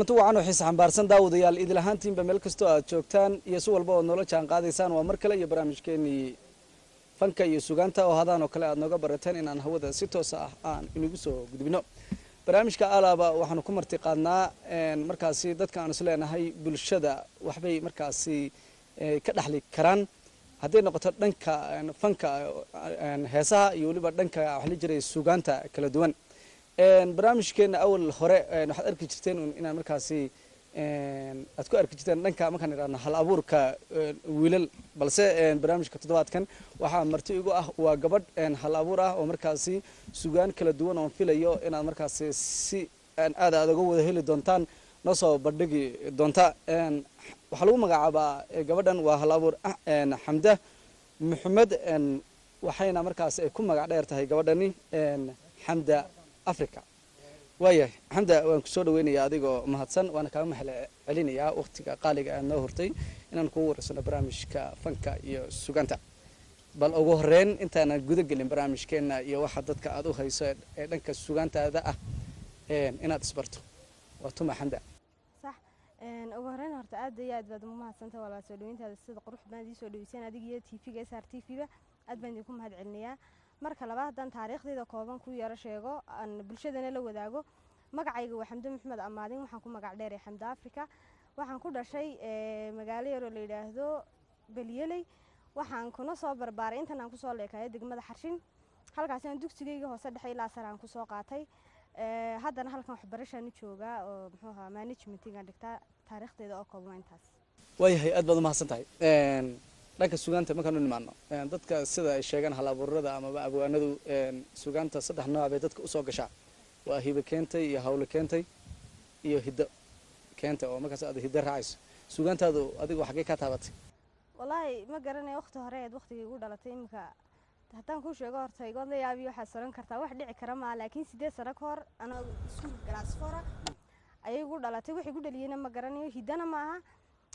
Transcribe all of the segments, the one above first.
kulanti wacan oo xiise xambaarsan daawadayaal idil ahaantiinba meel kastoo aad joogtaan iyo si walba ood noola jaan qaadaysaan waa mar kale iyo barnaamijkeenii fanka iyo sugaanta oo hadaan oo kale aad nooga barateen inaan hawada si toosa ah aan inagu soo gudbino barnaamijka alaaba waxaanu ku marti qaadnaa markaasi dadka aan isleenahay bulshada waxbay markaasi ka dhexli karaan hadday noqoto dhanka fanka heesaha iyo weliba dhanka waxla jiray sugaanta kala duwan barnaamijkeena awal hore waxaad arki jirteen inaan markaasi aad ku arki jirteen dhanka markaan idhahno hal abuurka wiilal balse barnaamijka toddobaadkan waxaa marti igu ah waa gabadh hal abuur ah oo markaasi sugaan kala duwan oon filayo inaad markaasi si aad aad uga wada heli doontaan noo soo bandhigi doonta waxaa lagu magacaabaa gabadhan waa hal abuur xamda maxamed waxayna markaasi ay ku magac dheer tahay gabadhani xamda africa waayahay xamda waan kusoo dhaweynayaa adigoo mahadsan waana kaaga mahal celinayaa waktiga qaaliga aad noo hortay inaan kugu wareysano barnaamijka fanka iyo suganta bal ugu horeyn intaanan guda gelin barnaamijkeena iyo waxa dadka aad u hayso ee dhanka sugaantaada ah inaad isbarto waa tuma xamda sax ugu horeyn horta aad iyo aad baad ugu mahadsantah walaa soo dhaweyntaada sida qurux badan idii soo dhaweyseen adiga iyo t v-ga s r t v-ba aad baan idinku mahad celinayaa marka labaad haddaan taariikhdayda kooban ku yaro sheego aan bulshadana la wadaago magacayga waa xamdo maxamed amaadin waxaan ku magac dheeray xamda africa waxaan ku dhashay magaalo yaroo la yidhaahdo belyeley waxaan kuna soo barbaaray intan aan kusoo leekayo degmada xarshin halkaasi aan dugsigayga hoose dhexe ilaa sare aan kusoo qaatay haddana halkan waxbarashaan u joogaa oo muxuu ahaa managementigaan dhigtaa taariikhdeeda oo kooban intaas waayahay aad baad umahadsan tahay dhanka sugaanta markaan u nimaano dadka sida ay sheegaan hal abuurada amaba abwaanadu sugaanta saddex nooc bay dadka usoo gashaa waa hibe keentay iyo hawle keentay iyo hiddo keentay oo markaas aad hiddo raacayso sugaantaadu adigu xaggee kaa taabatay wallaahi ma garanaya waqti hore eed waqtigii igu dhalatay iminka haddaan kuu sheego horta igood la yaabiyo waxaad soran kartaa wax dhici kara maa laakiin sideed sano ka hor anoo iskuul galaasfora ayay igu dhalatay wax igu dhaliyeyna ma garanayo hiddana ma aha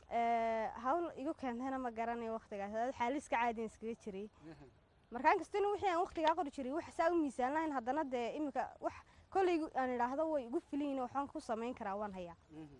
hawl igu keentayna ma garanayo waqtigaas xaaliska caadiyan iskaga jiray markaan kastana wixii aan waqtigaa qori jiray wax saa u miisaan lahayn haddana dee iminka wax kolley aan idhaahdo way igu filayin waxaan ku samayn karaa waan hayaa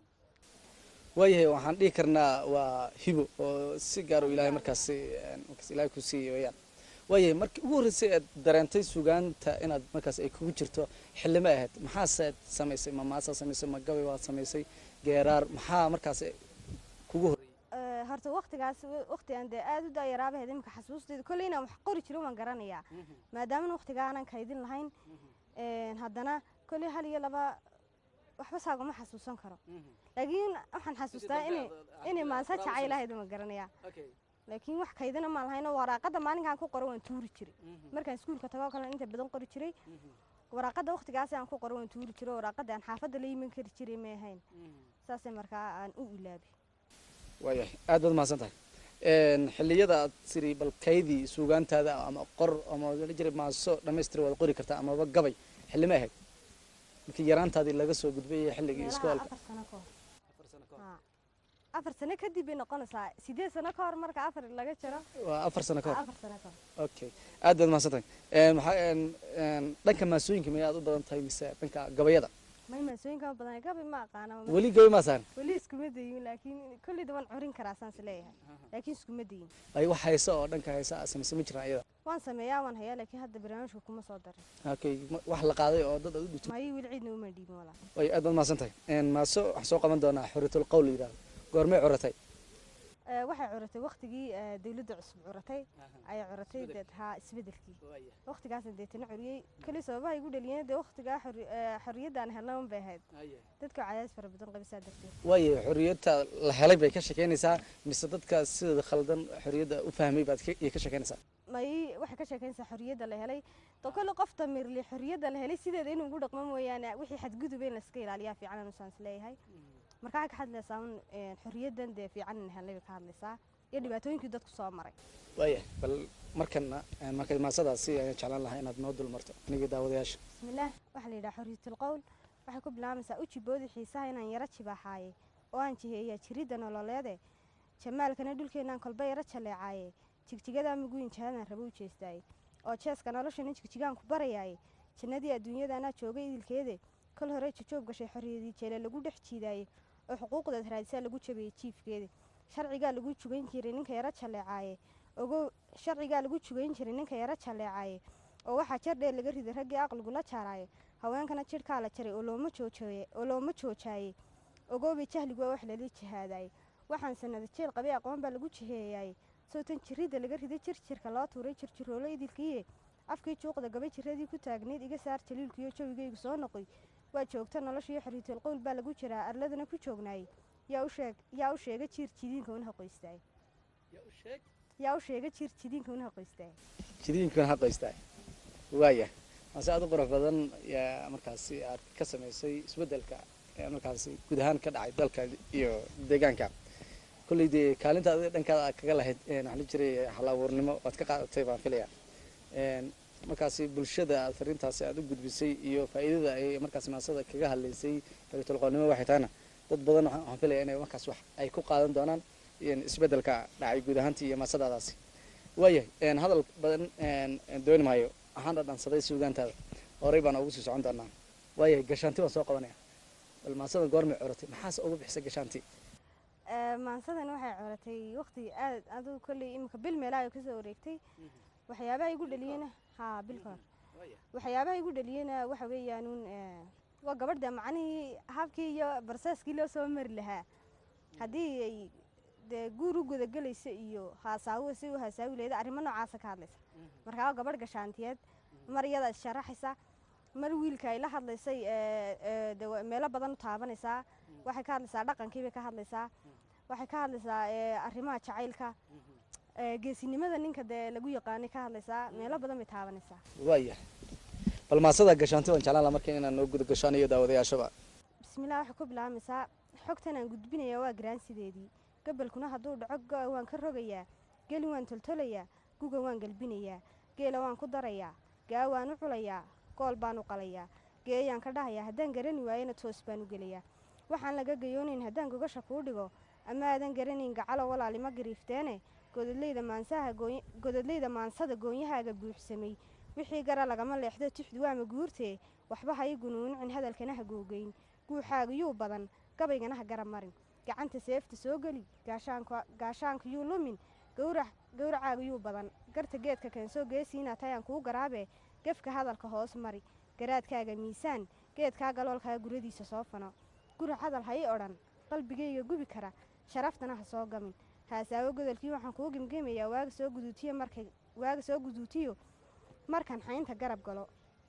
waayahay waxaan dhihi karnaa waa hibo oo si gaar u ilaahay markaasi markaas ilaahay ku siiyey wayaan waayahay markii ugu horreysay aad dareentay sugaanta inaad markaas ay kugu jirto xillimo ahayd maxaaseed samaysay ma maasaa samaysay ma gabay waad samaysay geeraar maxaa markaas kugu horreeyey horta waqtigaas waqti aan dee aada u dayaraabaheed iminka xasuustayda kolley inaan wax qori jiro waan garanayaa maadaamana waqtigaa aanan kaydin lahayn haddana kolley hal iyo laba waxba saaguma xasuusan karo laakiin waxaan xasuustaa inay inay maansa jacaylahayd ma garanayaa laakiin wax kaydina maan lahayn oo waraaqada maalinkaan ku qoro waan tuuri jiray markaan iskuulka tago kale inta badan qori jiray waraaqada waqtigaas aan ku qoro waan tuuri jiray waraaqada aan xaafadda la yiman kari jiray ma ahayn saasay markaa aan u ilaabi waayahay aad baad mahadsan tahay xilliyada aad tiri bal kaydii suugaantaada ama qor ama la jiray maaso dhammaystira waad qori kartaa amaba gabay xillima ahayd markii yaraantaadii laga soo gudbay xilligii iskoolka afar sano kadib bay noqonaysaa sideed sano ka hor marka afar laga jiro waa afar sano ka hor afar sano ka hor okay aad baad mahadsan tahay maxaa dhanka maasooyinka miyaad u badan tahay mise dhanka gabayada may maasooyinka badan gabi ma aqaana weli gabay maa saaran weli iskuma dayin laakiin kolleyda waan curin karaa saans leeyahay laakiin iskuma dayin ay wax hayso oo dhanka haysa aad samaysa ma jiraan iyada waan sameeyaa waan hayaa laakiin hadda barnaamijka kuma soo darin okay wax la qaaday oo dad aad u dhigto mayi weli ciidna uma dhiibin walaa way aad baad mahadsan tahay maaso waxaan soo qaban doonaa xuriyatul qowl la yidhahdo goormay curatay waxay curatay waqtigii dawladda cusub curatay ayay curatay deed haa isbedelkii waqtigaasna deetana curiyey kali sababaha igu dhaliyeen dee waqtigaa xorriyadaan helnaban bay ahayd dadka cadaadis fara badan qabisaa darteed waayo xorriyadta la helay bay ka shekeynaysaa mise dadka sideeda khaldan xorriyadda u fahmay baad ka shekeynaysaa may waxay ka sheekeynaysaa xorriyadda la helay to kale qof damirli xorriyadda la helay sideeda inuu ugu dhaqmo mooyaane wixii xadgudub in layska ilaaliyaa fiican anusaan isleeyahay markaa ka hadlaysaa un xorriyaddan dee fiican in helnay bay ka hadlaysaa iyo dhibaatooyinkii dadku soo maray waaya bal markana marka maasadaasi ayaan jeclaan lahaa inaad noo dul marto anigii daawadayaasha bismillaah waxaa la yidhaha xorriyatul qowl waxay ku bilaabaysaa u jiboodi xiisaha inaan yaro jibaaxaaye oo aan jiheeyaa jiridda nololeede jamaalkana dhulkeenaan kolba yaro jaleecaaye jigjigadaa muguyin jahadaan rabo u jeestaaye oo jeeska noloshana jigjigaan ku barayaaye jannadii adduunyadaanaa joogay idilkeede kal hore jajoob gashay xorriyadii jeele lagu dhex jiidaayey oo xuquuqdeed raadisaa lagu jabeeyey jiifkeeda sharcigaa lagu jugayn jiray ninka yaro jalleecaaye ogow sharcigaa lagu jugayn jiray ninka yaro jalleecaaye oo waxaa jar dheer laga riday raggii aqligu la jaaraaye haweenkana jidhkaa la jaray oo looma joojooye oo looma joojaayey ogoobay jahligu waa wax lala jihaadaayey waxaan sanada jeel qabay aqoon baa lagu jiheeyaayey sowtan jirridda laga riday jirjirka loo tuuray jirjiroolo idilkiiye afkii juuqda gabay jiradii ku taagnayd iga saar jaliilkiiyo jawigaygu soo noqoy waa joogta noloshiiyo xoriitul qowl baa lagu jiraa arladana ku joognaayey yaa u sheeg yaa u sheega jiir jidiinka una haqoystaay yaa u sheega jiir jidiinka una haqoystaay jidiinkan haqaystaa waaya maase aad u qurux badan yaa markaasi aad ka samaysay isbeddelka ee markaasi guud ahaan ka dhacay dalka iyo deegaanka kolley dee kaalinta adiga dhankaada aad kaga lahayd waxaa la jiray hal abuurnimo waad ka qaadatay baan filaya markaasi bulshada aad fariintaasi aad u gudbisay iyo faa'iidada ay markaasi maasada kaga hadlaysay fariitulqoonnimo waxay tahayna dad badan waxaan filaya inay markaas wax ay ku qaadan doonaan isbeddelka dhacay guud ahaantii iyo maasadaadaasi waayahay hadal badan dooni maayo waxaan dhadhansaday suugaantaada horey baan ugu sii socon doonaa waayahay gashaanti baan soo qabanaya bal maasada goormay coratay maxaase ugu bixisay gashaanti maansadan waxay coratay waqti aad aduu kolley imika bil meelaha kasoo wareegtay waxyaabaha igu dhaliyena haa bil kahor waxyaabaha igu dhaliyena waxa weeyaanuun waa gabadha macnihii habkii iyo barsaaskii loo soo mari lahaa haddii ay dee guur u gudagelaysa iyo haasaawo si u haasaawi lehda arrimo noocaasa ka hadlaysa markaa waa gabadh gashaantiyeed mar iyada issharaxaysa mar wiilka ay la hadlaysay de meelo badan u taabanaysaa waxay ka hadlaysaa dhaqankiibay ka hadlaysaa waxay ka hadlaysaa arrimaha jacaylka geesinimada ninka dee lagu yaqaanay ka hadlaysaa meelo badan bay taabanaysaa waaya bal maasada gashaanti waan jeclaan laha marka inaan noo guda gashaanayo daawadayaashaba bismillah waxay ku bilaabaysaa xogtan aan gudbinaya waa garaansideedii gabalkuna hadduu dhaco go- waan ka rogayaa geli waan toltolayaa guga waan galbinayaa geela waan ku darayaa gaa waan u culayaa gool baan u qalayaa geeyaan ka dhahayaa haddaan garani waayana toos baan u gelayaa waxaan laga gayoonayn haddaan gogasha kuu dhigo ama aadan garanayn gacalo walaalima gariifteene godadleyda maansaha gooy- godadleyda maansada goonyahaaga buuxsamay wixii gara lagama leexdo tixdu waama guurtee waxba ha i gunuunicin hadalkana ha googeyn guuxaaga yuu badan gabaygana ha garab marin gacanta seefta soo geli gaashaanka gaashaanka yuu lumin gawrac gawracaaga yuu badan garta geedka keensoo geesiina tayaan kuu garaabee gefka hadalka hoos mari garaadkaaga miisaan geedkaa galoolkaa guradiisa soo fano guri hadal ha i odhan qalbigayga gubi kara sharaftana ha soo gamin haasaawo godolkii waxaan kuu gemgemayaa waaga soo guduutiyo markay waaga soo guduutiyo markan xaynta garab galo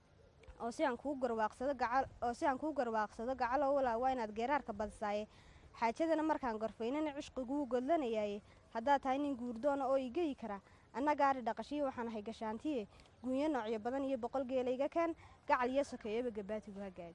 oo si aan kuu garwaaqsado gacal oo si aan kuu garwaaqsado gacalo walaa waa inaad geeraarka badisaaye xaajadana markaan gorfaynana cishqiguu godlanayaaye haddaad tahay nin guurdoona oo igeyi kara anna gaari dhaqashiyo waxaan ahay gashaantiye guunyo noocyo badan iyo boqol geelayga keen gacal iyo sokeeyaba gabaatigu ha gaadhi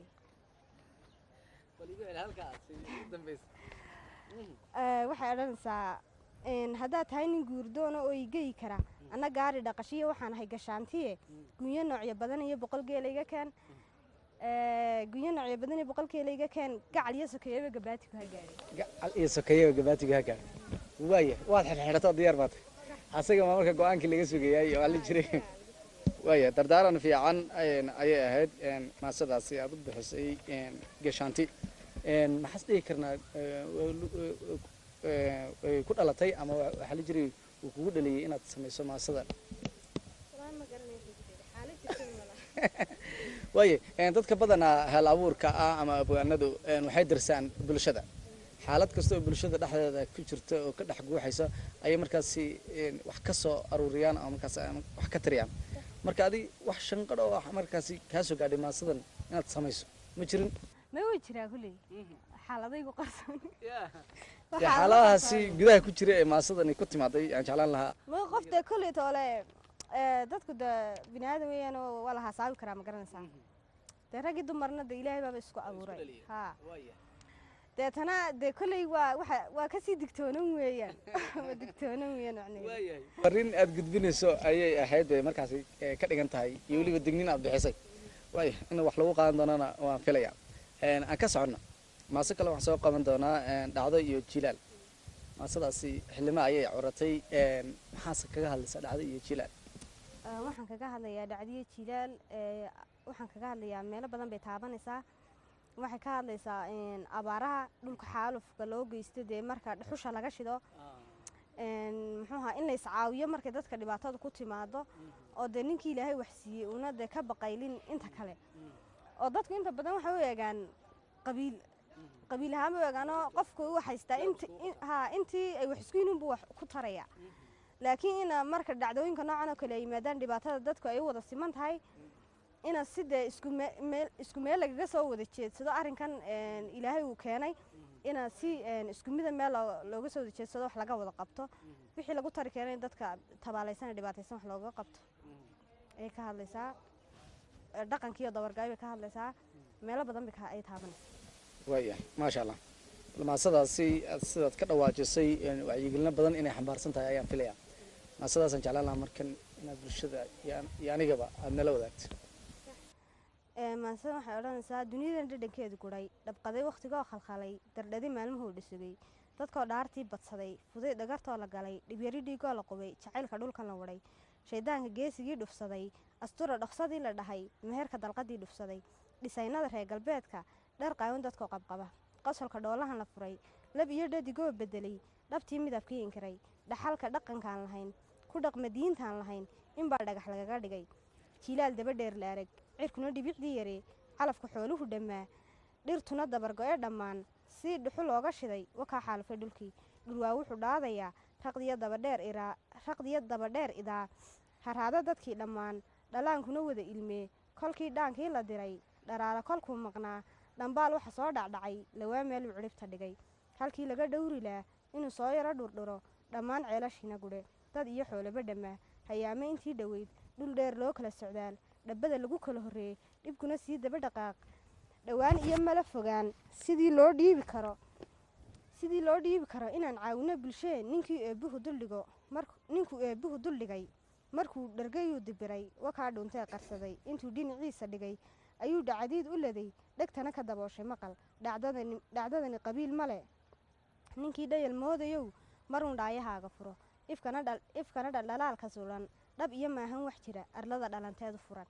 waxay odhanaysaa haddaad tahay nin guurdoona oo igeyi kara anna gaari dhaqashiyo waxaan ahay gashaantiye gunyo noocyo badan iyo boqol geelayga keen gunyo noocyo badan iyo boqol geelayga keen gacal iyo sokeeyaba gabaatigu ha gaadhi gacal iyo sokeeyaba gabaatiga ha gaadhi waaya waad xirxidhato diyaar baad tahay asaga maa marka go-aankii laga sugayay oo alla jiray waaya dardaaran fiican ayay ahayd maasadaasi aad u bixisay gashaanti maxaas dhihi karnaa way ku dhalatay ama waxaa la jiray uu kugu dhaliyay inaad samayso maasada waaye dadka badanaa hal abuurka ah ama abwaanadu waxay dirsaan bulshada xaalad kasta oo bulshada dhexdeeda ku jirta oo ka dhex guuxaysa ayay markaasi wax ka soo aruuriyaan ama markaas wax ka tariyaan marka adi wax shanqadh oo markaasi kaa soo gaadhay maasadan inaad samayso ma jirin ma way jiraa kulley xaaladaygu qarsoon dee xaaladahaasi gudaha ku jira ee maasadani ku timaaday aan jeclaan lahaa ma qof dee kolley toole dadku de bini aadan weeyaan oo waa la hasaabi karaa ma garanaysaa dee raggii dumarna de ilaahay baaba isku abuuray ha deetana dee kolley waa waxa waa kasii digtoonan weeyaan waa digtoonan weeyaan macnaheedu farriin aad gudbinayso ayay ahayd bay markaasi ka dhigan tahay iyo weliba dignin aad bixisay waaya in wax lagu qaadan doonana waan filaya aan ka soconno maase kale waxaan soo qaban doonaa dhacdo iyo jilaal maasadaasi xildhimo ayay curatay maxaase kaga hadlaysaa dhacdo iyo jilaal waxaan kaga hadlayaa dhacdiyo jilaal waxaan kaga hadlayaa meelo badan bay taabanaysaa waxay ka hadlaysaa een, abaaraha dhulka xaalufka loo geysto dee marka dhuxusha laga shido een, muxuu ahaa in la iscaawiyo markay dadka dhibaatada ku timaado oo dee ninkii ilaahay wax siiyey una dee ka baqaylin inta kale oo dadku inta badan waxay u eegaan qabiil qabiil ahaan bay u eegaanoo qofku u haystaa inti in- haa intii ay wax isku yihiin buu wax ku taraya laakiin ina marka dhacdooyinka noocan oo kale ay yimaadaan dhibaatada dadku ay u wada siman tahay ina si dee isku me- meel isku meel lagaga soo wada jeedsado arrinkan een, ilaahay uu keenay ina si een, isku mida meel loo- looga soo wada jeedsado wax laga wada qabto wixii lagu tari keenay in dadka tabaalaysan ee dhibaataysan wax looga qabto ayay ka hadlaysaa Ee, dhaqankiiyo dabargaay bay ka hadlaysaa meelo badan bay ka- ay taabanaysaa waayahay maasha allah maasadaasi aad sidaad ka dhawaajisay een, wacyigelino badan inay xambaarsan tahay ayaan filaya maasadaasaan jeclaan lahaa markan inaad bulshada iyo an- iyo anigaba aad nala wadaagto Ee, maansada waxay odhanaysaa duniyadan dhadhankeedu guray dhabqaday wakhtigoo khalkhalay dardhadi maalmuhuu dhisugay dadkoo dhaartii badsaday fuday dhagartoo la galay dhibyari dhiigoo la qubay jacaylka dhulkan la wadhay shaydaanka geesigii dhufsaday astura dhoksadii la dhahay meherka dalqadii dhufsaday dhisaynada reer galbeedka dhar qaawan dadkoo qabqaba qosolka dhoolahan la furay lab iyo dhadigoo bedelay dhabtii midabkii inkiray dhaxalka dhaqankaan lahayn ku dhaqma diintaan lahayn inbaa dhagax lagaga dhigay jiilaal daba dheer la arag cirkuna dhibicdii yaree calafka xooluhu dhammaa dhirtuna dabargo-ee dhammaan sii dhuxu looga shiday wakaa xaalufay dhulkii dhulwaa wuxuu dhaadayaa raqdiyo dabadheer iraa raqdiyo dabadheer idaa haraado dadkii dhammaan dhalaankuna wada ilmee kolkii dhaankii la diray dharaara kolkuu maqnaa dhambaal waxa soo dhacdhacay lawaa meeluu cidhibta dhigay halkii laga dhowri laa inuu soo yaro dhurdhuro dhammaan ceelashiina gudhe dad iyo xoolaba dhammaa hayaame intii dhoweyd dhul dheer loo kala socdaal dhabbada lagu kala horreeyey dhibkuna sii daba dhaqaaq dhowaan iyo mala fogaan sidii loo dhiibi karo sidii loo dhiibi karo inaan caawino bulshee ninkii eebbuhu duldhigo mark- ninkuu eebbuhu duldhigay markuu dhargayuu dibiray wakaa dhuuntee qarsaday intuu dhinaciisa dhigay ayuu dhacdiid u laday dhegtana ka dabooshay maqal dhacdadani dhacdadani qabiil male ninkii dhayal moodayow maruun dhaayahaaga furo ifkana dhal ifkana dhaldhalaalka sulan dhab iyo maahan wax jira arlada dhalanteedu furan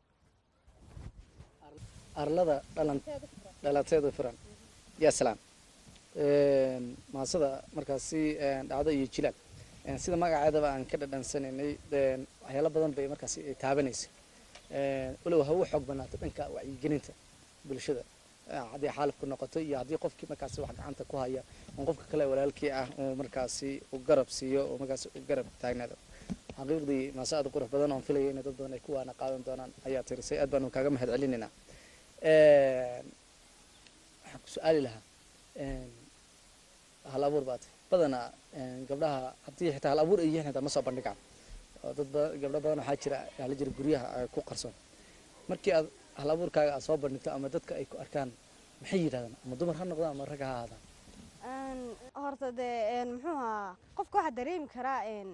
arlada dhalan dhalateedu furan yaa salaam Een, maasada markaasi een, dhacdo iyo jilaal Een, sida magaceedaba aan ka dhadhansanaynay een, waxyaalo badan bay markaasi ay taabanaysa Een, walow ha u xoog banaato dhanka wacyigelinta bulshada Ee, haddii xaalifku noqoto iyo haddii qofkii markaasi wax gacanta ku haya oo qofka kale walaalkii ah uu markaasi u garab siiyo oo markaasi u garab taagnaado xaqiiqdii maase aad u qurux badan oon filaya in dad badan ay ku waana qaadan doonaan ayaa tirisay aad baanu kaaga mahad celinaynaa Een, waxaan ku su-aali lahaa een, hal abuur baad badanaa een, gabdhaha haddii xitaa hal abuur ay yihiin xitaa ma soo bandhigaan oo dad ba- gabdho badan waxaa jira hala jira guryaha ay ku qarsoon markii aad hal abuurkaaga aad soo bandhigto ama dadka ay ku arkaan maxay yidhahdaan ama dumar ha noqdaan ama rag ha ahaadaan Een, horta dee een, muxuu ahaa qofka waxaa dareemi karaa een,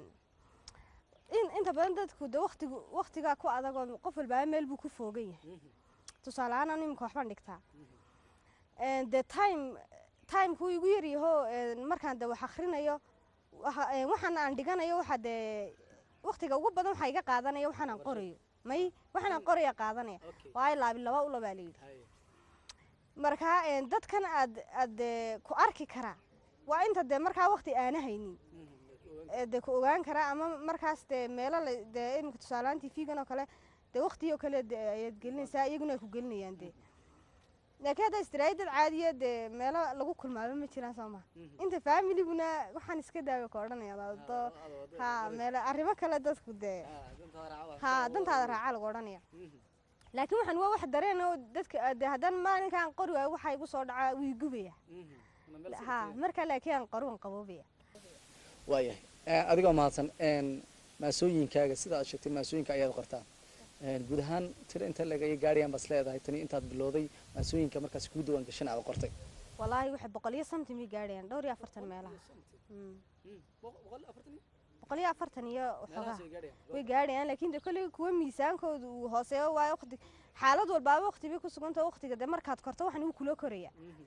in inta badan dadku de waqtigu waqtigaa ku adagoo qof walbaa meel buu ku foogan yahay tusaale ahaan anu iminka waxbaan dhigtaa Een, dee time timekuu igu yaryaho een, markaan de wax akhrinayo waxa- een, waxaan aan dhiganayo waxa dee waqtiga ugu badan waxaa iga qaadanaya waxaan aan qorayo may waxaan aan qoraya qaadanaya waayo laabi laba ula baa layidhi markaa een, dadkan aad aad dee ku arki karaa waa inta dee markaa waqti aana haynin ee dee ku ogaan karaa ama markaas dee meelo la dee iminka tusaalehaan tv-gan oo kale dee waqtigii oo kale dee ayaad gelinaysaa iyaguna ay ku gelinayaan dee laakiin hadda istiraayadad caadiya dee meelo lagu kulmaaba ma jiraan soo maha inta familiguna waxaan iska daawa ka odhanaya dado ha meelo arrimo kale dadku dee ha dantaada raaca lagu odhanaya laakiin waxaan waa wax dareen oo dadka dee haddaan maalinkaan qori waayo waxaa igu soo dhacaa wii gubaya ha marka laakiin aan qoruwan qaboobaya waayahay Ee, adigoo mahadsan een, maasooyinkaaga sida aad sheegtay maasooyinka ayaad qortaa Een, guud ahaan tiro inta laga gaarayaan baad leedahay tani intaad bilowday maasooyinka markaas kuu diwaan gashan aad qortay walaahi waxay boqol iyo something bay gaadhayaan dhowr iyo afartan meelaha Mm. boqol iyo afartan iyo waxoogaa way gaadhayaan laakiin de kolley kuwa miisaankoodu uu hooseeyo waayo waqti xaalad walbaaba waqti bay ku suganta waqtiga de markaad korto waxan wuu kula koraya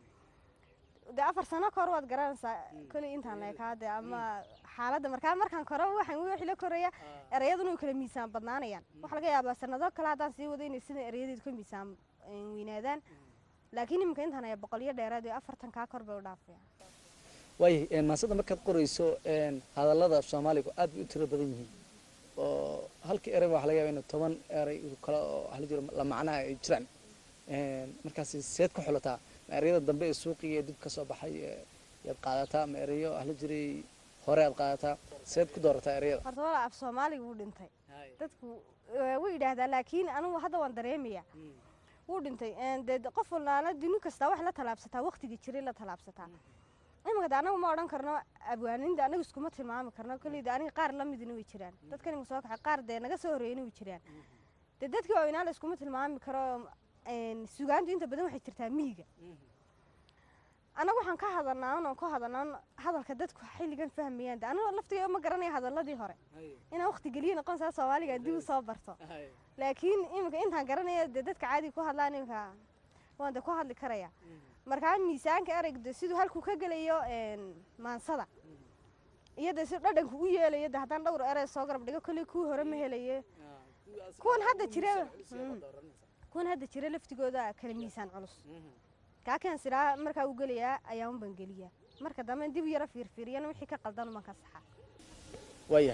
de afar sano kahor waad garanaysaa kolley intaan leekaade ama xaaladda markaa markaan koro waxan wixii la koraya erayaduna way kala miisaan badnaanayaan waxaa laga yaabaa sanado kale haddaan sii wado inay sida erayadeedu ka miisaan eh, weynaadaan laakiin iminka intaan aya boqolyo dheeraad iyo afartan kaa kor bay u dhaafayaan waayahay maasada markaad qorayso hadallada soomaaligu aad bay u tiro badan yihiin oo halkii erey waxa laga yaba in toban erey kale oo waxa la jiro la macnaha ay jiraan markaasi seed ku xulataa ma ereyada dambe ee suuqiga ee dib ka soo baxay yaad qaadataa ma ereyo waxa la jiray hore aad qaadataa seed ku doorataa ereyada horta wala af soomaaliga wuu dhintay dadku way yidhaahdaa laakiin anigu hadda waan dareemaya wuu dhintay dee qof walaala duni kastaa wax la talaabsataa waqtigii jiray la talaabsataa iminka de anagu ma odhan karno abwaaninda anagu iskuma tilmaami karno kolleyda aniga qaar la midina way jiraan dadkan iminka soo kaxay qaar dee naga soo horreeyana way jiraan dee dadkii waaweynaa la iskuma tilmaami karo sugaantu inta badan waxay jirtaa miyiga anagu waxaan ka hadalnaa oon ka hadalnaa hadalka dadku xilligan fahmayaan de aniga laftiga ma garanaya hadaladii hore inaan waqti geliya noqon saa soomaaliga dib u soo barto laakiin iminka intaan garanaya dee dadka caadiga ku hadlaan iminka waan de ku hadli karaya markaa miisaanka ereyga siduu halkuu ka gelayo maansada iyo de si dhadhanku u yeelayo de haddaan dhowr erey soo garab dhigo kolley kuwii hore ma helaye kuwan hadda jira kuwan hadda jira laftigooda kala miisaan culus kaakan siraa markaa u gelayaa ayaa un baan geliyaa marka dambe dib yaro fiirfiiriyana wixii ka qaldan uman ka saxa waaya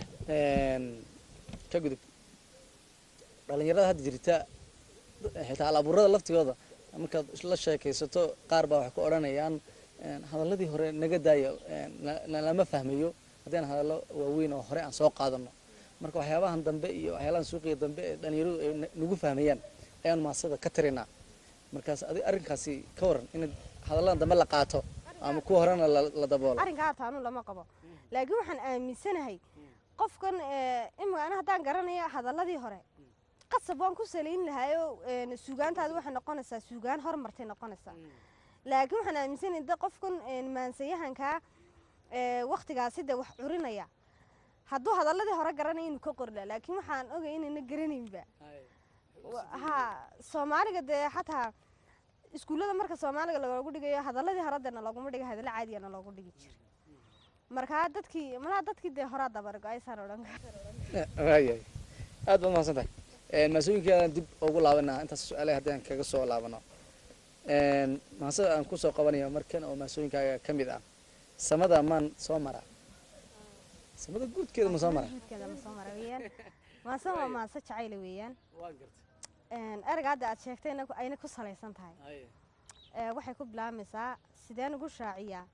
ka gudub dhalinyarada hadda jirta xitaa alabuurada laftigooda markaad la sheekaysato qaar baa waxay ku odhanayaan hadalladii hore naga daaya lama fahmayo haddii aan hadallo waaweyn oo hore aan soo qaadano marka waxyaabahan dambe iyo waxyaabahan suuqiga dambe ee dhalinyaradu ay nagu fahmayaan ayaan maasada ka tirinaa markaas adi arrinkaasi ka waran in hadalladan dambe la qaato ama kuwa horena la daboolo arrinkaa taanu lama qabo laakiin waxaan aaminsanahay qofkan imika ana haddaan garanaya hadalladii hore qasab waan ku salayn lahaayo suugaantaadi waxay noqonaysaa suugaan hormartay noqonaysaa laakiin waxaan aaminsanahay de qofkan maansayahankaa waktigaasi de wax curinaya hadduu hadalladii hore garanaya inuu ka qorla laakiin waxaan ogay inayna garanaynba ha soomaaliga dee xataa iskuullada marka soomaaliga loogu dhigayo hadaladii hore dena looguma dhiga hadallo caadiyana loogu dhigi jiray markaa dadkii malaa dadkii dee horaa dabargo aysaan odhan waayahay aad baad mahadsan tahay maasooyinkeedan dib ugu laabanaa intaas su-aalaha haddii aan kaga soo laabano maasada aan kusoo qabanayo markan oo maasooyinkaaga ka mid ah samada maan soo mara samada guudkeeda ma soo mara guudkeeda ma soo mara weeyaan maase waa maase jacayla weeyaan ereyga hadda aad sheegtay ayna ku salaysan tahay waxay ku bilaabmaysaa sideen ugu shaaciyaa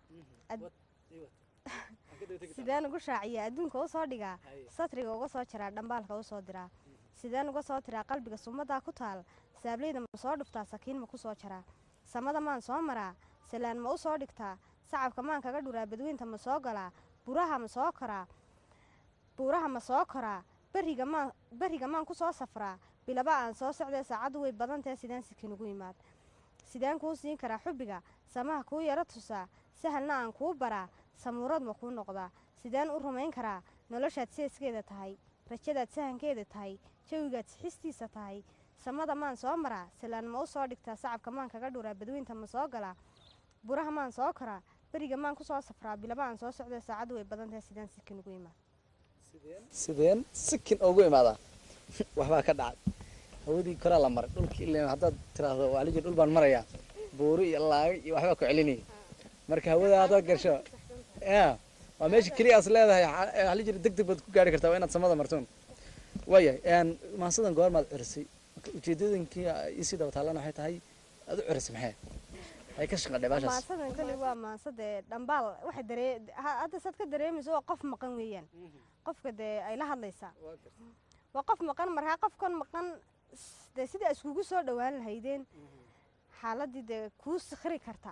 sideen ugu shaaciyaa adduunka u soo dhigaa satriga uga soo jiraa dhambaalka u soo diraa sideen uga soo tiraa qalbiga sumadaa ku taal saableyda ma soo dhuftaa sakiin ma ku soo jaraa samada maan soo maraa salaan ma u soo dhigtaa sacabka maan kaga dhuraa badweynta ma soo galaa buraha ma soo koraa buuraha ma soo koraa beriga maan beriga maan ku soo safraa bilaba aan soo socdee saacaddu way badantahe sideen sikin ugu yimaad sideen kuu siin karaa xubbiga samaha kuu yaro tusaa sahalna aan kuu baraa samuurad ma kuu noqdaa sideen u rumayn karaa noloshaad seeskeeda tahay rajadaad sahankeeda tahay jawigaad sixistiisa tahay samada maan soo maraa salaan ma u soo dhigtaa sacabka maan kaga dhuraa badweynta ma soo galaa buraha maan soo koraa beriga maan ku soo safraa bilaba aan soo socdee saacaddu way badantahe sideen sikin ugu yimaad sideen sikin ugu imaadaa waxbaa ka dhacay hawadii koraa la maray dhulki ilaa haddaad tiraahdo waa la jir dhul baan marayaa buuri iyo laaga iyo waxbaa ku celinaya marka hawada haddaad gasho ya waa meesha keliya as leedahay waxaa la jira deg deg baad ku gaari kartaa waa inaad samada martoon waayahay maasadan goormaad curisay marka ujeedooyinkii isii daba taallana waxay tahay aad u curisay maxay ay ka shaqadhay baashaas maasadan kale waa maasade dhambaal waxay daree hadda saad ka dareemayso waa qof maqan weeyaan qofka dee ay la hadlaysaa waa qof maqan markaa qofkan maqan dee sidai iskugu soo dhowaan lahaydeen xaaladii dee kuu sikhri karta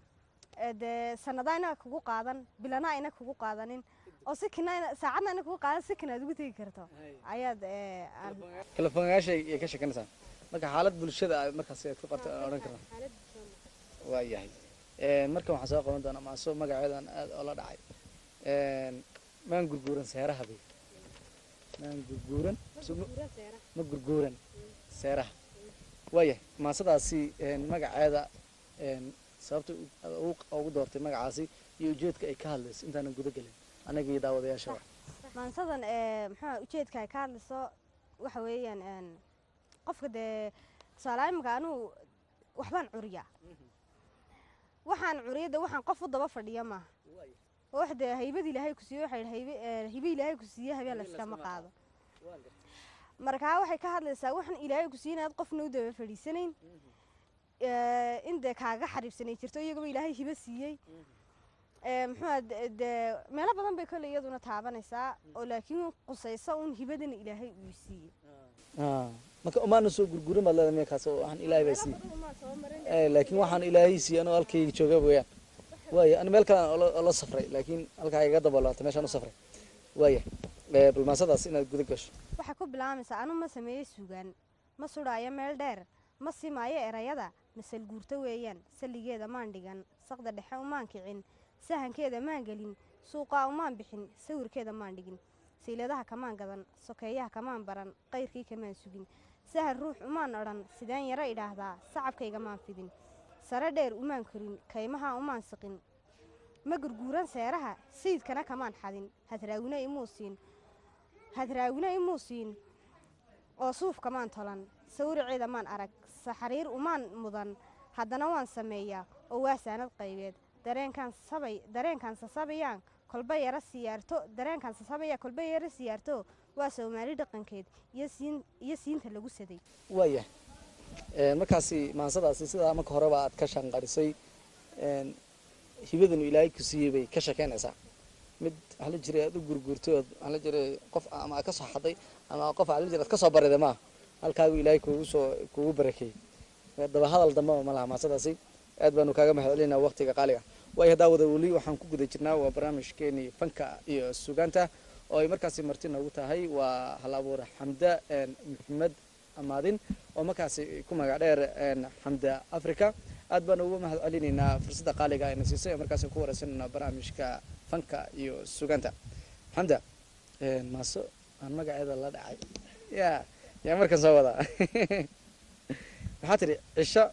dee sanadaa inaga kugu qaadan bilana ayna kugu qaadanin oo sikina saacadna ayna kugu qaadan sikina aad ugu tegi karto ayaad telefoonyaasha ay ka sheekanaysaa marka xaalad bulshada markaas aad ku qabta odhan karnaa waa yahay markan waxaan soo qaban doonaa maaso magaceedan aad oola dhacay maan gurguuran seeraha bay maan gurguuran ma gurguuran seeraha waayahay maasadaasi magaceeda sababta ugu doortay magacaasi iyo ujeedka ay ka hadlayso intaanan guda gelin anaga iyo daawadayaasha maansadan muxuu ujeedka ay ka hadlayso waxa weeyaan qofka dee tusaale imika anugu waxbaan curiyaa waxaan curiyada waxaan qof u daba fadhiya maaha oo wax dee haybad ilaahay ku siiye waxay haybe ee, hibe ilaahay ku siiye habeen la iskama qaado markaa waxay ka hadlaysaa waxaan ilaahay ku siiye inaad qofna u daba fadhiisanayn ee, in dee kaaga xariibsanay jirto iyagaba ilaahay hibe siiyey ee, muxuu aha de- dee meelo badan bay kole iyaduna taabanaysaa oo laakiin qusaysa un hibadan ilaahay uu siiyey Ah, marka umaana soo gurgurin baad leedahay miyakaas oo waxaan ilaahay baa siiyey Eh, laakiin waxaan ilaahay siiyey anoo halkayga jooga weeyaan waaya ani meel kale aan ola- ola safray laakiin halkaa iga dabolaatay meeshaan u safray waaya Eh, balmaasadaas inaad guda gasho waxay ku bilaabaysaa anu ma sameeyey sugaan ma sudhaayo meel dheer ma simaayo erayada masal guurto weeyaan salligeeda maan dhigan saqda dhexe umaan kicin sahankeeda maan gelin suuqaa umaan bixin sawirkeeda maan dhigin siiladaha kamaan gadan sokeeyaha kamaan baran qayrkii kamaan sugin sahar ruux umaan odhan sideen yaro idhaahdaa sacabkayga maan fidin sare dheer umaan korin kaymaha umaan siqin ma gurguuran seeraha sayidkana kamaan xadin hadraawina imuu siin hadraawina imuu siin oo suuf kamaan tolan sawiraceeda maan arag saxariir umaan mudan haddana waan sameeyaa oo waa saanad qaybeed dareenkaan sabay dareenkaan sasabayaan kolba yara siyaarto dareenkaan sasabaya kolba yara siyaarto waa soomaali dhaqankeed iyo siin iyo siinta lagu saday waaya Eh, markaasi maansadaasi sidaa marka horeba aad ka shanqarisay een, hibadanu ilaahay ku siiyey bay ka shekeynaysaa mid waxaa la jiray aad u gurgurtay ood waxaa la jiray qof ama aad ka soo xaday ama qof waxaa la jiray aad ka soo bariday maaha halkaagu ilaahay kuugu soo kuugu barakeeyey Eh, daba hadal dambaba ma laha maansadaasi aad baanu kaaga mahad celinaa waqtiga qaaliga waayo haddaa wada weli waxaan ku guda jirnaa waa barnaamijkeenii fanka iyo sugaanta oo ay markaasi marti noogu tahay waa hal abuur xamda een, maxamed amaadin oo markaasi ku magac dheer een, xamda africa aad baan ugu mahad celinaynaa fursadda qaaliga ayna siisay oo markaasi ku wareysanayna barnaamijka fanka iyo sugaanta xamda een, maaso aan magaceeda la dhacay ya yaa markan soo wadaa maxaa tidhi cisho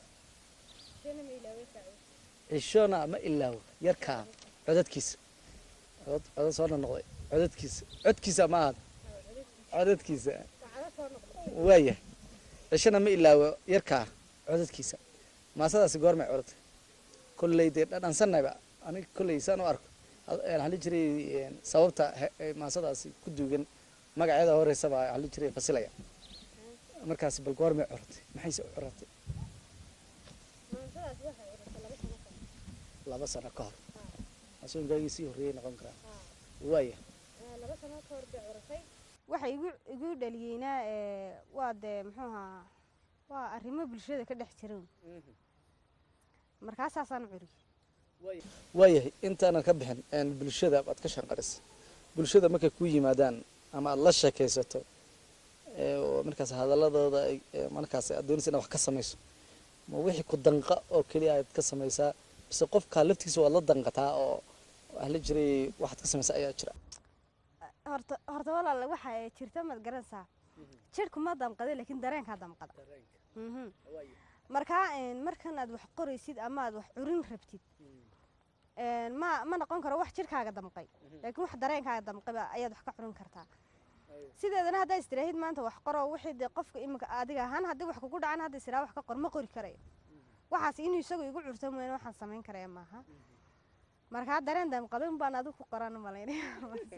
cishona ma ilaawo yarkaa codadkiisa codad codad soo noqnoqday codadkiisa codkiisa ma ahad codadkiisa waaya cishona ma ilaawo yarkaa codadkiisa maasadaasi goormay codatay kolley dee dhadhansanayba aniga kolley saan u arko had- een, waxaa la jiray een, sababta he- ee maasadaasi ku duugan magaceeda horeysaba waxaa la jiray fasilaya markaasi bal goormay coratay maxayse u coratay laba sano ka hor asoonkaagiisii sii horreeyay noqon karaa waaya waxa igu igu dhaliyeyna ee, waa dee muxuu ahaa waa arrimo bulshada ka dhex jira markaasaasaan curi waayahay intaanan ka bixin een, bulshada baad ka shanqarisay bulshada markay ku yimaadaan ama aad la sheekaysato ee, oo markaas hadaladooda ay- ee, markaas aad doonaysa inaad wax ka samayso ma wixii ku danqa oo keliya aad ka samaysaa bise qofkaa laftiisa waad la danqataa oo waxaa la jiray waxaad ka samaysaa ayaa jira horta horta walaal waxa ay jirta maad garanaysaa jidhku ma damqada laakiin dareenkaa damqada Mhm. markaa een, markan aad wax qoraysid ama aad wax curin rabtid een, ma ma noqon karo wax jidhkaaga damqay laakiin wax dareenkaaga damqayba ayaad wax ka curin kartaa sideedana haddaa istiraahid maanta wax qoro wixii dee qofka imika adiga ahaan haddii wax kugu dhacan hadda isiraa wax ka qor ma qori karayo waxaas inuu isagu igu curto mooyaane waxaan samayn karaya maaha markaa dareen damqaday unbaan adigu ku qoran malaynaya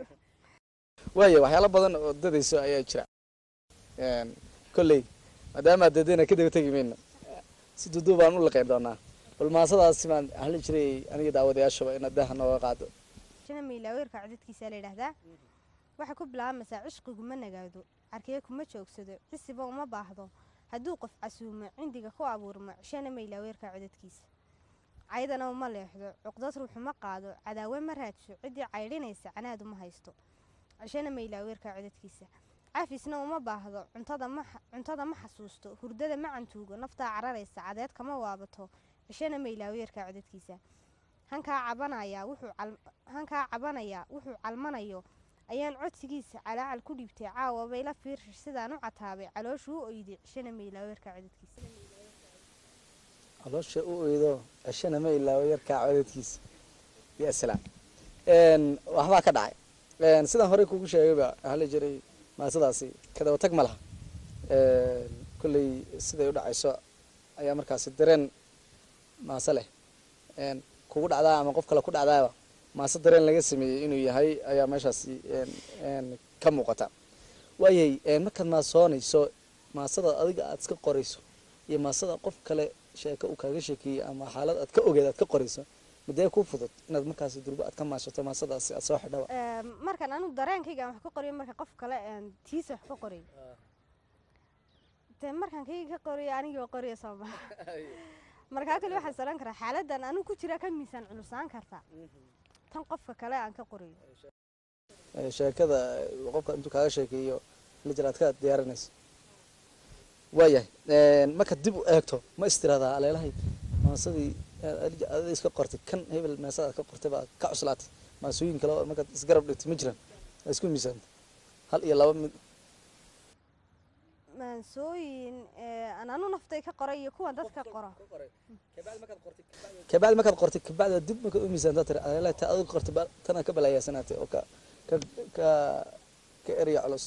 waaya waxyaalo badan oo dadayso ayaa jira Een, kolley maadaama aad dadayna ka daba tegi mayno si duduub baan u laqeyn doonaa bal maasadaasi baan waxaa la jiray aniga daawadayaashaba inaad daha nooga qaado jina miilaaweerka codadkiisa la yidhaahdaa waxay ku bilaabaysaa cishqigu ma nagaado carkeye kuma joogsado cisiba uma baahdo hadduu qof casuumo cindiga ku abuurmo cishana miilaaweerka codadkiisa caydana uma leexdo cuqdad ruuxu ma qaado cadaawe ma raadso ciddii caydhinaysa canaad uma haysto cishana miilaaweerka codadkiisa cafisna uma baahdo cuntada ma xa- cuntada ma xasuusto hurdada ma cantuugo naftaa cararaysa cadeed kama waabato cishana miilaaweerka codadkiisa hankaa cabanaya wuxuu cal- hankaa cabanaya wuxuu calmanayo ayaan codsigiisa calaacal ku dhiibtay caawa bayla fiirshish sidaan u cataabay calooshuu u oyday cishana miilaaweerka codadkiisa caloosha u oydo ceshana ma ilaawo yarkaa codadkiisa ya salaam Een, waxbaa ka dhacay Een, sidaan horey kugu sheegayba waxaa la jiray maasadaasi kadaba tag ma laha Een, kolley siday u dhacayso ayaa markaasi dareen maase leh een, kugu dhacdaa ama qof kale ku dhacdaaba maase dareen laga sameeyey inuu yahay ayaa meeshaasi een, een, ka muuqata waayay een, markaad maasoonayso maasada adiga aad iska qorayso iyo maasada qof kale sheeko uu kaaga sheekeeyey ama xaalad aad ka ogeed aad ka qorayso midee ku fudud inaad markaasi durbo aad ka maashato maasadaasi aad soo xidhaba Ee, markaan anu dareenkayga aan wax ka qoriyo marka qof kale aan tiisa wax ka qoriyo dee markaan kayga ka qoriyo anigii qoriyo soo maha markaa kale waxaan salan karaa xaaladan anigu ku jira ka miisaan culusaan kartaa tan qofka kale aan ka qoriyo Ee, sheekada ee, qofka intuu kaaga sheekeeyo la jira aad ka diyaarinayso waayahay een, marka dib u eegto ma istiradaa aleelahay maasadii ada iska qortay kan hebel meesada aad ka qortay baa ka cuslaatay maasooyin kale oo markaad isgarab dhigtay ma jiraan waa isku miisaanta hal iyo laba mid maansooyin ee, aan anu naftay ka qoray iyo kuwan dadka qoro kabacdi markaad qortay kabacdi dib markaad u miisaantaa tiri aleelahay ta adiga qortay ba- tanaa ka balaayaasanaatay oo ka ka ka ka erya culus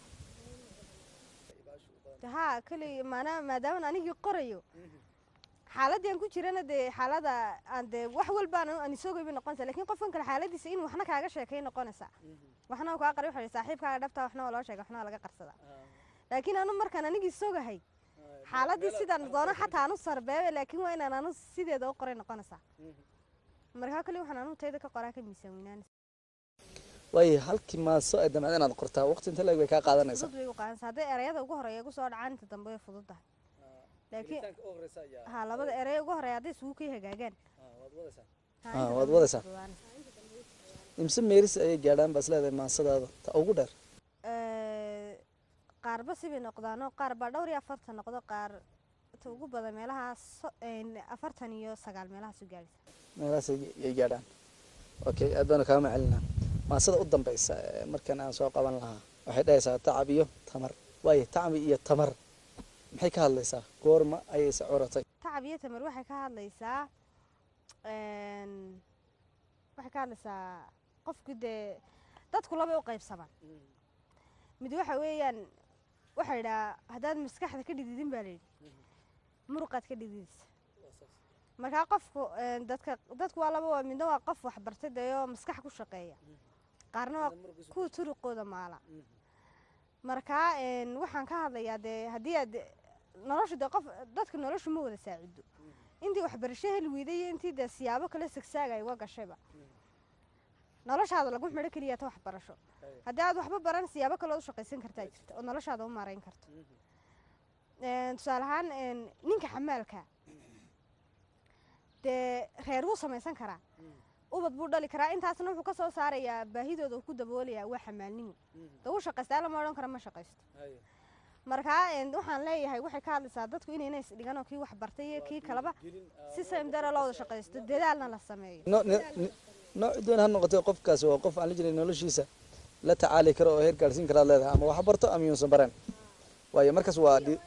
De haa kali maanaa maadaama anigii qorayo xaaladii aan ku jirana dee xaalada aan dee wax walba aan aan isoo goyba noqonaysa lakin qofkan kale xaaladiisa in waxna kaaga sheekay noqonaysa waxna uu kaa qari waxa saaxiibkaaga dhabta waxna waa loo sheegay waxna waa laga qarsada laakiin anu markaan anigii sogahay xaaladii sidaan doono xataa anu sarbeebe laakiin waa inaan anu sideeda u qoray noqonaysaa markaa kale waxaan anu tayda ka qoraa ka miisaan weynaanaysa waayahay halkii maaso ay damcda inaad qortaa waqti inta leeg bay kaa qaadanaysaa fudud bay u qaadanaysa hadday erayada ugu horeeya igu soo dhacaan inta dambe way fududahay laakiin ha labada erey ugu horeeya hadday isugu kay hagaagaan ha, Ah, inta waad dambe way wadaysaa. fududaanaysaa. imse meeris ayay gaadhaan baas leedahay maasadaada ta ugu dheer Ee, qaarba sibay noqdaanoo qaar baa dhowr iyo afartan noqdo qaar ta ugu badan meelahaas so- een, afartan iyo sagaal meelahaas u gaadhaysa meelahaas ay ay gaadhaan okay aad baanu kaama celinaa maasada u dambeysa ee markan aan soo qaban lahaa waxay dhahaysaa tacab iyo tamar waayo tacbi iyo tamar maxay ka hadlaysaa goorma ayayse curatay tacab iyo tamar waxay ka hadlaysaa een, waxay ka hadlaysaa qofku dee dadku labay u qaybsamaan mid waxa weeyaan waxaa yidhaha haddaad maskaxda ka dhididin baa layidhi muruqaad ka dhididaysa markaa qofku een, dadka dadku waa laba waa midna waa qof waxbartay dee oo maskax ku shaqeeya qaarna waa kuwa turuqooda maala markaa een, waxaan ka hadlayaa dee haddii aad nolosha dee qof dadka noloshu ma wada saacido intii waxbarasho heli weyday iyo intii dee siyaabo kale sagsaagay uga gashayba noloshaada lagu xidho keliya ta waxbarasho haddii aad waxba baran siyaabo kale u shaqaysan kartaa jirta oo noloshaada u maarayn karto Een, tusaale ahaan een, ninka xamaalka dee reer wuu samaysan karaa ubad buu dhali karaa intaasna wuxuu ka soo saarayaa baahidooda uu ku daboolayaa waa xamaalnimo dee wuu shaqaystaa lama odhan karo ma shaqaysto markaa een, waxaan leeyahay waxay ka hadlaysaa dadku inayna isdhigan oo kii wax bartay iyo kii kaleba si samdara loo wada shaqaysto dadaalna la sameeyo no ni- ni- nooc doon ha noqotay qofkaasi waa qof aan la jiray noloshiisa la tacaali karo oo heer gaarsiin karaad leedahay ama wax barto ama yuusan bareen waayo markaas waa dhi-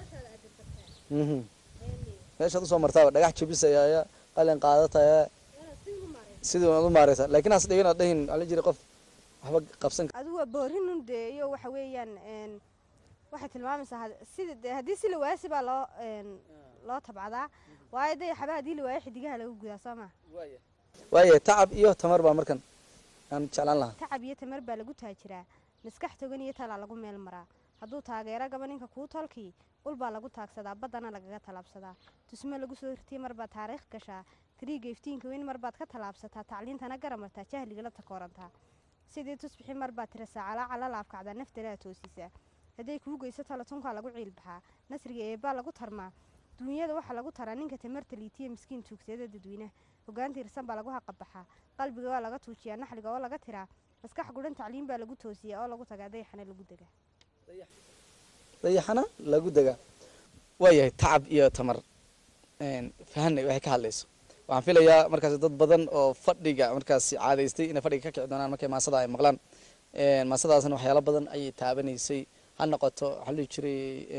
Mhm. meeshaad usoo martaaba dhagax jabisaya qalin qaadataya sidii waad u maareysa laakiin has dhigin aad dhahin aan la jiray qof waxba qabsan adigu waa boorinun dee iyo waxa weeyaan een, waxay tilmaamaysaa had- sida dee haddii si la waayo si baa loo een, loo tabcadaa waayo dee xaba haddii la waayo xidigaha lagu gudaa soo maha waaye tacab iyo tamar baa markan aan jeclaan lahaa tacab iyo tamar baa lagu taajiraa maskax togan iyo talaa lagu meel maraa hadduu taageero gaba ninka kuu tolkii ul baa lagu taagsadaa baddana lagaga tallaabsadaa tusmo lagu soo hirtiye marbaad taariikh gashaa tiriiga iftiinka weyn marbaad ka tallaabsataa tacliintana garamartaa jahligala takoorantaa sidii tusbixi marbaad tirasaa calaaca la laabkacdaa naftalaa toosisaa hadday kuu geyso talatunkaa lagu ciilbaxaa nasriga eebbaa lagu tarmaa duunyada waxaa lagu taraa ninka tamarta liitiya miskiin tuugseeda dadweynaha hogaan tiirsan baa lagu haqabaxaa qalbiga waa laga tuujiyaa naxliga oo laga tiraa maskax gudhan tacliin baa lagu toosiyaa oo lagu tagaa dayaxana lagu degaa dayaxana lagu degaa waayahay tacab iyo tamar fahanay waxay ka hadlayso waxaan filayaa markaasi dad badan oo fadhiga markaasi caadaystay inay fadhiga ka kici doonaan markay maasada ay maqlaan maasadaasna waxyaalo badan ayay taabanaysay ha noqoto waxaa la dhihi jiray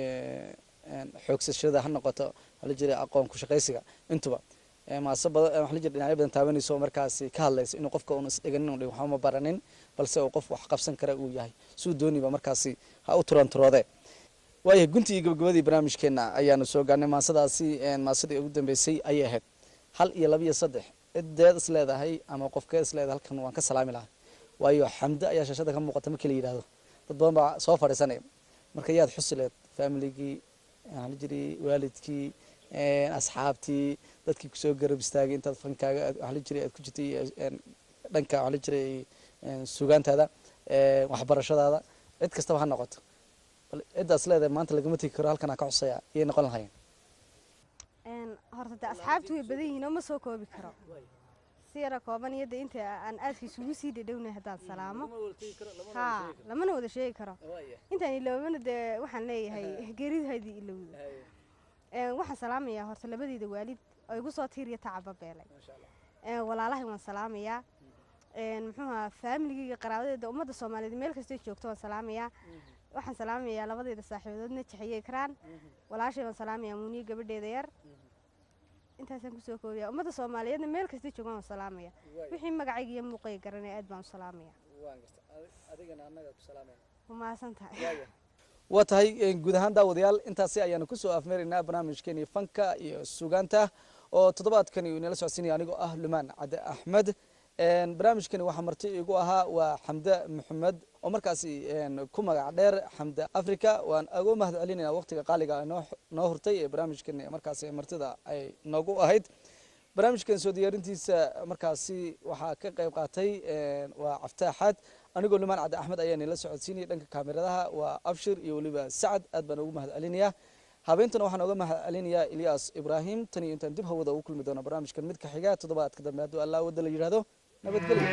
xoogsashada ha noqoto waxaa la jiray aqoon ku shaqaysiga intuba maase badan waxaa la jiray dhinacyo badan taabanayso oo markaasi ka hadlaysa inuu qofka uuna isdhiganin uu waxba ma baranin balse uu qof wax qabsan kara uu yahay suu dooniba markaasi ha u turanturoode waayahay guntii iyo gabagabadii barnaamijkeena ayaanu soo gaarnay maasadaasi maasadii ugu dambeysay ayay ahayd hal iyo laba iyo saddex cideed is leedahay ama qofkeed is leedahay halkan waan ka salaami lahaa waayo xamdo ayaa shaashada ka muuqata markii la yidhaahdo dad badan baa soo fadhiisanaya marka yaad xusi leed familigii waxaa la jiray waalidkii asxaabtii dadkii kusoo garab istaagay intaad fankaaga waxaa la jiray aad ku jirtay dhanka waxaa la jiray sugaantaada waxbarashadaada cid kastaba ha noqoto ciddaas leedahay maanta lagama tegi karo halkan aan ka xusaya iyay noqon lahayn horta de asxaabtu way badan yihiin oo ma soo koobi karo si yara kooban iyo de inta aan aadka isugu sii dhadhownay haddaan salaamo ha lamana wada sheegi karo intaan iloobana dee waxaan leeyahay geeridahaydii ilowda waxaan salaamayaa horta labadeyda waalid oo igu soo tiiriya tacaba beelay walaalahay waan salaamayaa muxuuha faamiligeyga qaraabadeeda ummadda soomaaliyeed meel kastay joogto waan salaamayaa waxaan salaamayaa labadeyda saaxiibadood najaxiye ikraan walaashay waan salaamayaa muuniye gabadheeda yar intaasaan kusoo koobiya ummadda soomaaliyeedna meel kastay joogaan waan salaamaya wixii magacayga iyo muuqayga garanaya aad baan u salaamaya umahadsan tahay waa tahay guud ahaan daawadayaal intaasi ayaanu kusoo afmeeraynaa barnaamijkeeni fanka iyo sugaanta oo toddobaadkani uu inala socodsiinaya anigoo ah lumaan cadde axmed barnaamijkani waxaa marti igu ahaa waa xamde maxamed oo markaasi ku magac dheer xamde africa waan ugu mahad celinayna waqtiga qaaliga noo hurtay ee barnaamijkani markaasi martida ay noogu ahayd barnaamijkan soo diyaarintiisa markaasi waxaa ka qayb qaatay waa caftaaxaad anigoo lumaan cadde axmed ayaa nila socodsiinaya dhanka kaamiradaha waa abshir iyo weliba sacad aad baan ugu mahad celinayaa habeentana waxaan oga mahad celinayaa ilyaas ibraahim tan iyo intaan dib hawada ugu kulmi doono barnaamijkan midka xiga toddobaadka dambe hadduu allah wadda la yidhaahdo nabadgelyo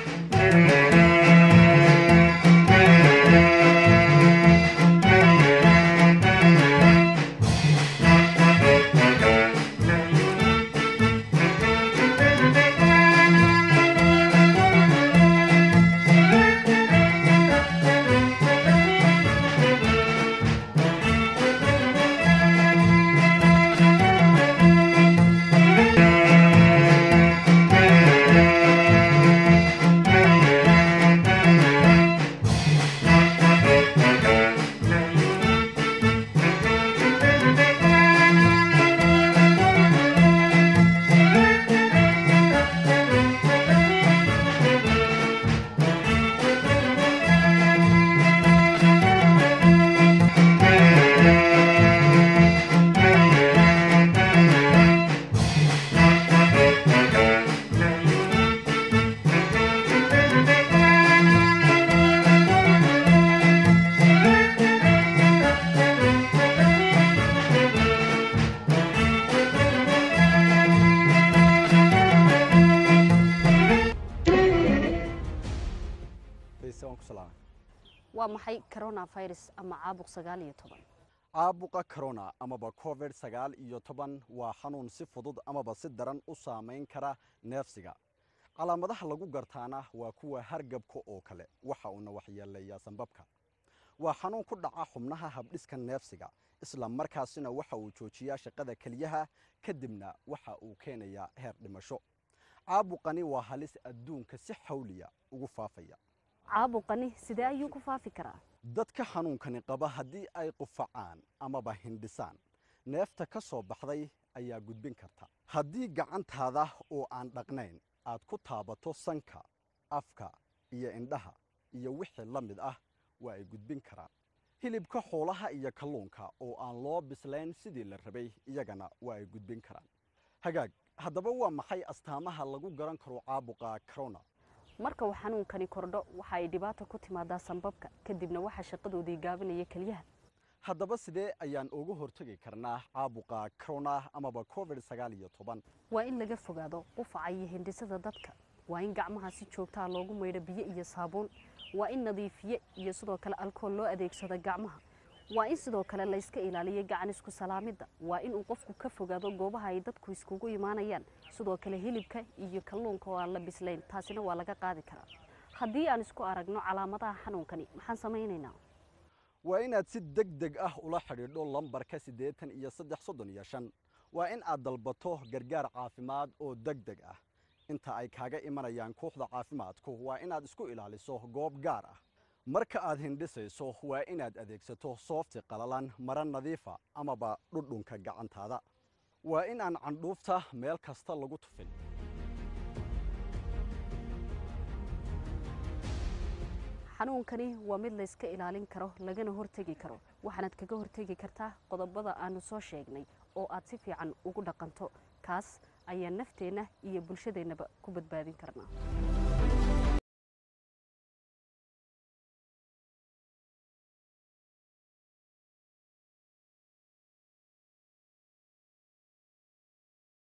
waa maxay coronavirus ama caabuq sagaal iyo toban caabuqa corona amaba covid sagaal iyo toban waa xanuun si fudud amaba si daran u saamayn kara neefsiga calaamadaha lagu gartaana waa kuwa hargabka oo kale waxa uuna waxyeeleeyaa sanbabka waa xanuun ku dhaca xubnaha habdhiska neefsiga isla markaasina waxa uu joojiyaa shaqada keliyaha kadibna waxa uu keenayaa heer dhimasho caabuqani waa halis adduunka si xawliya ugu faafaya caabuqani sidee ayuu ku faafi karaa dadka xanuunkani qaba haddii ay qufacaan amaba hindhisaan neefta ka soo baxday ayaa gudbin karta haddii gacantaada oo aan dhaqnayn aad ku taabato sanka afka iyo indhaha iyo wixii la mid ah waa ay gudbin karaan hilibka xoolaha iyo kalluunka oo aan loo bislayn sidii la rabay iyagana waa ay gudbin karaan hagaag haddaba waa maxay astaamaha lagu garan karo caabuqa corona marka uu xanuunkani kordho waxa ay dhibaata ku timaadaa sanbabka kadibna waxaa shaqadoodii gaabinaya keliyaha haddaba sidee ayaan uga hortegi karnaa caabuqa corona amaba covid sagaal iyo toban waa in laga fogaado qufaca iyo hindhisada dadka waa in gacmaha si joogtaa loogu maydho biyo iyo saabuun waa in nadiifiye iyo sidoo kale alkool loo adeegsado gacmaha waa in sidoo kale la yska ilaaliyo gacan isku salaamidda waa inuu qofku ka fogaado goobaha ay dadku iskugu imaanayaan sidoo kale hilibka iyo kalluunka oo aan la bislayn taasina waa laga qaadi karaa haddii aan isku aragno calaamadaha xanuunkani maxaan samaynaynaa waa inaad si deg deg ah ula xidhiidho lambarka siddeetan iyo saddex soddon iyo shan waa in aad dalbato gargaar caafimaad oo deg deg ah inta ay kaaga imanayaan kooxda caafimaadku waa inaad isku ilaaliso goob gaar ah marka aad hindhisayso waa inaad adeegsato soofti qalalan mara nadiifa amaba dhudhunka gacantaada waa in aan candhuufta meel kasta lagu tufin xanuunkani waa mid layska ilaalin karo lagana hortegi karo waxaanaad kaga hortegi kartaa qodobada aanu soo sheegnay oo aad si fiican ugu dhaqanto kaas ayaa nafteenna iyo bulshadeennaba ku badbaadin karnaa